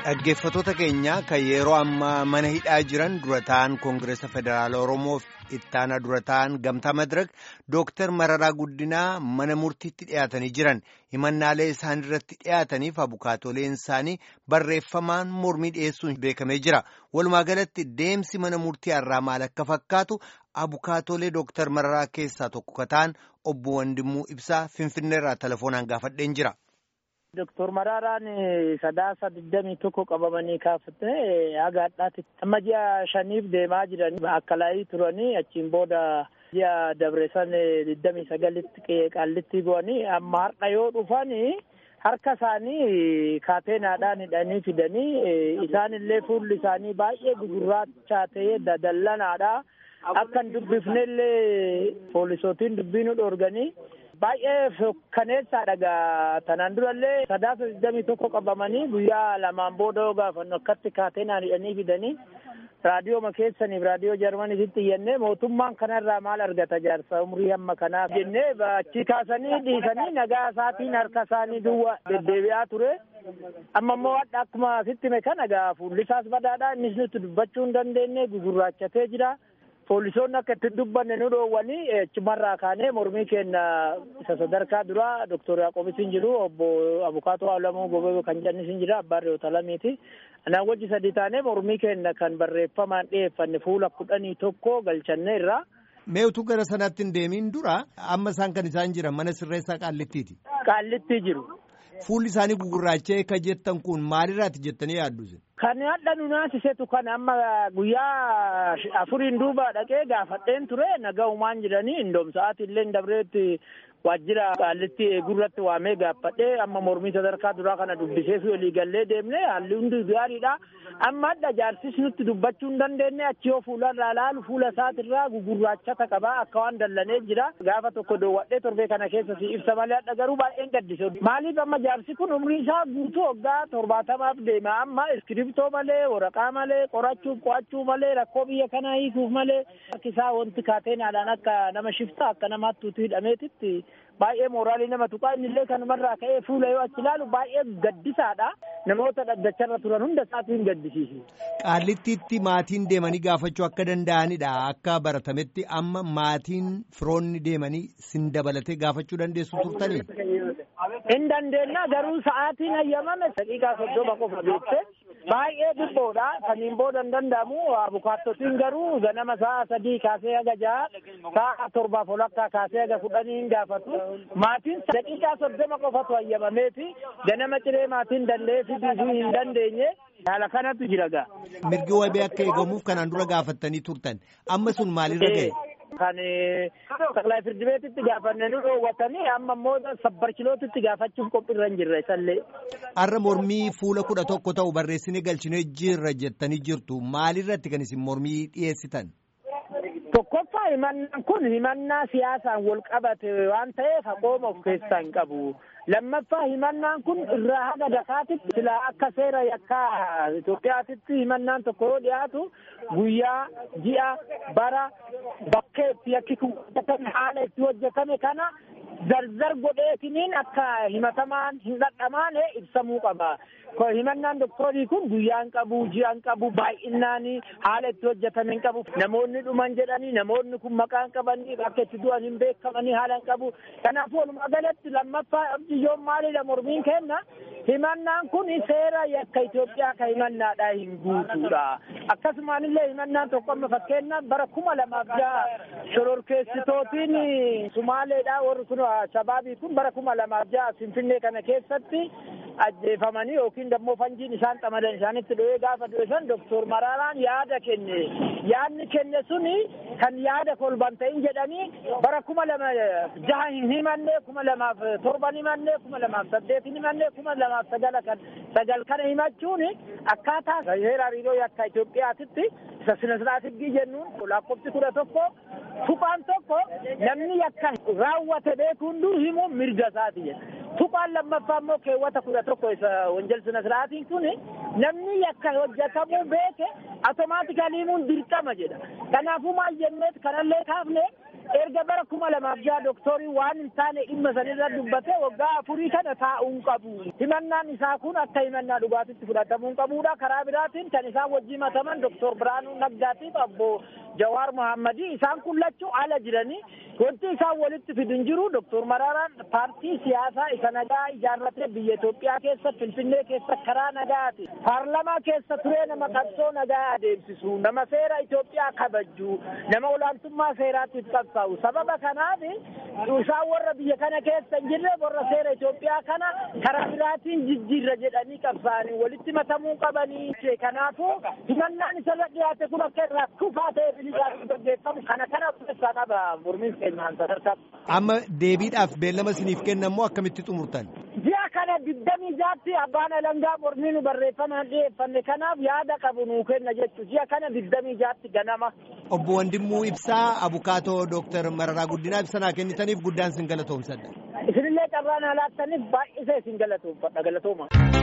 Dhaggeeffattoota keenya kan yeroo ammaa mana hidhaa jiran dura ta'an Koongireesa Federaala Oromoof ittaana dura ta'an Gamtaa Madirak Dooktar Mararaa Guddinaa mana murtiitti dhiyaatanii jiran himannaalee isaan irratti dhiyaataniif abukaatoleen isaanii barreeffamaan mormii dhiyeessuun beekamee jira. Walumaa galatti deemsi mana murtii har'aa maal akka fakkaatu abukaatolee Dooktar Mararaa keessaa tokko ka ta'an obbo Wandimuu Ibsaa Finfinneerraa telefoonaan gaafadheen jira. Doktor Maraaraan sadaasa digdamii tokko qabamanii kaafatee haga hadhaatti amma ji'a shaniif deemaa jiran akka laayii turanii achiin booda ji'a dabreessan digdamii sagalitti qaallitti bu'anii amma har'a yoo dhufanii harka isaanii kaateenaadhaan hidhanii fidanii isaanillee fuulli isaanii baay'ee gugurraachaa ta'ee dadallanaadha akka hin dubbifnellee poolisootiin dubbii nu dhoorganii. baay'ee fokkaneessaadha gaa tanaan durallee sadaasa digdamii tokko qabamanii guyyaa lamaan booda yoo gaafannu akkatti kaateenaan hidhanii fidanii raadiyooma keessaniif raadiyoo jarmaniitti iyyannee mootummaan kanarraa maal argata jaarsa umrii hamma kanaaf jennee achi kaasanii dhiisanii nagaa isaatiin harka isaanii duwwa deddeebi'aa ture amma immoo hadha akkuma sitti hime kana gaa fuullisaas badaadha innis nutti dubbachuu hin dandeenye gugurraachatee jira. poolisoonni akka itti dubbanne nu dhoowwanii achumarraa kaanee mormii keenya isa sadarkaa duraa doktor Yaaqoobiis hin jiru obbo Abukaatoo Alamuu Gobee kan jennis hin jira abbaan re'oota lamiiti. Anaan wajji sadii taanee mormii keenya kan barreeffamaan dhiyeeffanne fuula kudhanii tokko galchanne irraa. Mee utuu gara sanaatti hin deemiin dura amma isaan kan isaan jiran mana sirreessaa qaallittiiti. Qaallittii jiru. Fuulli isaanii gugurraachee ka jettan kun maalirraati jettanii yaaddu? Kan hadha nu naasisetu kan amma guyyaa afuriin duuba dhaqee gaafadheen ture naga'umaan jedhanii indoom sa'aatillee dabreetti waajjira qaallitti eegurratti waamee gaafadhee amma mormii sadarkaa duraa kana dubbisee fi walii gallee deemne haalli hundi gaariidha. Amma hadha jaarsis nutti dubbachuu hin dandeenye achi yoo fuularraa laalu fuula isaatirraa gugurraachata qaba akka waan dallanee jira. Gaafa tokko doowwadhee torbee kana keessa si ibsa malee hadha garuu baay'een gaddise. Maaliif amma jaarsi kun umrii isaa guutuu waggaa torbaatamaaf deema amma iskiriptoo malee waraqaa malee qorachuuf qo'achuu malee rakkoo biyya kanaa hiikuuf malee harki isaa wanti kaateenaadhaan akka nama shiftaa akka namaatti utuu hidhameetitti baay'ee mooraalii nama tuqaa innillee kanumarraa ka'ee fuula yoo achi ilaalu baay'ee gaddisaadha namoota dhaddacharra turan hunda isaatiin gaddisiisu. Qaallittiitti maatiin deemanii gaafachuu akka danda'anidha akka baratametti amma maatiin firoonni deemanii sin dabalatee gaafachuu dandeessu turtanii. Hin dandeenya garuu sa'aatiin hayyamame daqiiqaa soddoma qofa beekte baay'ee dhibboodha saniin booda hin danda'amu abukaattotiin garuu ganama sa'a sadii kaasee haga ja'a sa'a torbaaf olakkaa kaasee haga kudhanii hin gaafatu maatiin daqiiqaa soddoma qofatu hayyamameeti ganama ciree maatiin dallee fiduu hin dandeenye haala kanatu jira gaa. Mirgi wabii akka eegamuuf kanaan dura gaafattanii turtan amma sun maalirra ga'e? Kan saqlaa firdi beetitti gaafanne nu dhoowwatanii amma immoo sabbarchilootitti gaafachuuf qophiirra hin jirre isallee. Har'a mormii fuula kudha tokko ta'u barreessinee galchinee jirra jettanii jirtu maalirratti kan isin mormii dhiyeessitan? Tokkoffaa himannaan kun himannaa siyaasaan wal qabate waan ta'eef haqooma of keessaa hin qabu. Lammaffaa himannaan kun irraa haga dakaatitti silaa akka seera yakkaa Itoophiyaatitti himannaan tokko yoo dhiyaatu guyyaa, ji'a, bara, bakkee itti yakki kun hojjetame haala itti hojjetame kana zarzar godheetiniin akka himatamaan hin dhadhamaane ibsamuu qaba. Himannaan doktoorii kun guyyaa hin qabu, ji'a hin qabu, baay'inaan haala itti hojjetame hin qabu. Namoonni dhuman jedhanii namoonni kun maqaa hin qabanii akka itti du'an hin beekamanii haala hin qabu. Kanaafuu walumaa galatti lammaffaa abdiyyoon maalidha mormiin kenna. Himannaan kun seera yakka Itoophiyaa ka himannaadhaa hin guutuudha. Akkasumaan illee himannaan tokko amma fakkeenyaaf bara kuma lamaaf jaha shororkeessitootiin Sumaaleedhaa warri kun shabaabii kun bara kuma lamaaf jaha Finfinnee kana keessatti ajjeefamanii yookiin dammoo fanjiin isaan xamadan isaanitti dho'ee gaafa du'e san doktor Maraaraan yaada kenne. Yaadni kenne suni kan yaada kolban ta'in jedhanii bara kuma lama jaha hin himanne kuma lamaaf torban himanne kuma lamaaf saddeet hin himanne kuma lamaaf sagala kan sagal kana himachuun akkaataa seera hariiroo yakka Itoophiyaatitti isa sina siraatigii jennuun lakkoofsi kudha tokko tuqaan tokko namni yakka raawwate beeku hunduu himuun mirga isaati jedha. Tuqaan lammaffaa immoo keewwata kudha tokko isa wanjal sina siraatiin kun namni yakka hojjetamuu beeke automaatikaalii himuun dirqama jedha. Kanaafuu maal jenneet kanallee kaafne erga bara kuma kuma lamaaf jaha dooktoriin waan hin taane dhimma sanirra dubbatee waggaa afurii kana taa'uun qabu. Himannaan isaa kun akka himannaa dhugaatitti fudhatamuu qabuudha. Karaa biraatiin kan isaan wajjin mataman Dooktor Biraanuu Naggaatiif abbo Jawaar Mohammadii isaan kun lachuu ala jiranii wanti isaan walitti fidin jiru Dooktor Maraaraan paartii siyaasaa isa nagaa ijaarratee biyya Itoophiyaa keessa Finfinnee keessa karaa nagaati. Paarlamaa keessa turee nama qabsoo nagaa adeemsisu, nama seera Itoophiyaa kabajju, nama olaantummaa seeraatiif qabsaa'u. Sababa kanaaf isaan warra biyya kana keessa hin jirre warra seera Itoophiyaa kana karaa biraatiin jijjiirra jedhanii qabsaa'anii walitti matamuu qabanii. Kanaafuu himannaan isarra dhiyaate kun akka irraa kufaa ta'e bilisaaf gaggeeffamu kana kana keessaa qaba mormiin keenyaan sadarkaa. Amma deebiidhaaf beellama isiniif kennamoo akkamitti xumurtan? Ji'a kana digdamii jaatti abbaan alangaa mormii nu barreeffamaan dhiyeeffanne kanaaf yaada qabu nuu kenna jechuudha. Ji'a kana digdamii jaatti ganama. Obbo Wandimmuu Ibsaa Abukaatoo Dooktar Mararaa Guddinaa ibsanaa kennitaniif guddaan sin galatoomsadha. Isinillee carraan alaattaniif baay'isee isin galatoomfadha galatooma.